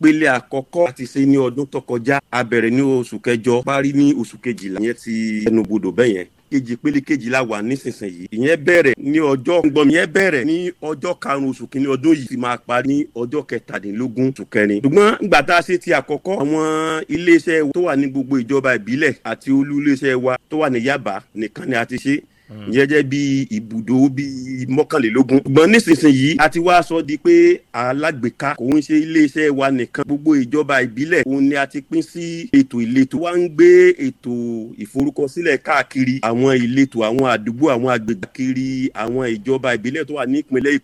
ìpele àkọ́kọ́ àti ṣe ní ọdún tó kọjá a bẹ̀rẹ̀ ní oṣù kẹjọ parí ní oṣù kejìlá ìyẹn ti ẹnubodò bẹ́ẹ̀ yẹn kejì pélé kejìlá wà nísinsìnyí ìyẹn bẹ̀rẹ̀ ní ọjọ́ gbọ̀n ìyẹn bẹ̀rẹ̀ ní ọjọ́ karùn-ún oṣù kìíní ọdún yìí ti máa parí ní ọjọ́ kẹtàdínlógún oṣù kẹrin ṣùgbọ́n ìgbà tá a ṣe ti àkọ́kọ́ àwọn iléeṣẹ́ tó wà ní gbogbo ìjọba ìbílẹ̀ àti olú iléeṣẹ́ wa tó wà ní Yaba nìkan ni a ti ṣe ìyẹn jẹ́ bí ibùdó bí mọ́kànlélógún. ṣùgbọ́n nísinsìnyí a ti wá sọ di pé alágbèéká kò ń ṣe iléeṣẹ́ wa nìkan gbogbo ìjọba ìbílẹ̀ òun ni a ti pín sí ètò ìletò wa ń gbé ètò ìforúkọsílẹ̀ káàkiri àwọn ìletò àwọn àdúgbò àwọn agbègbè kiri àwọn ìjọba ìbílẹ̀ tó wà ní ìpínlẹ̀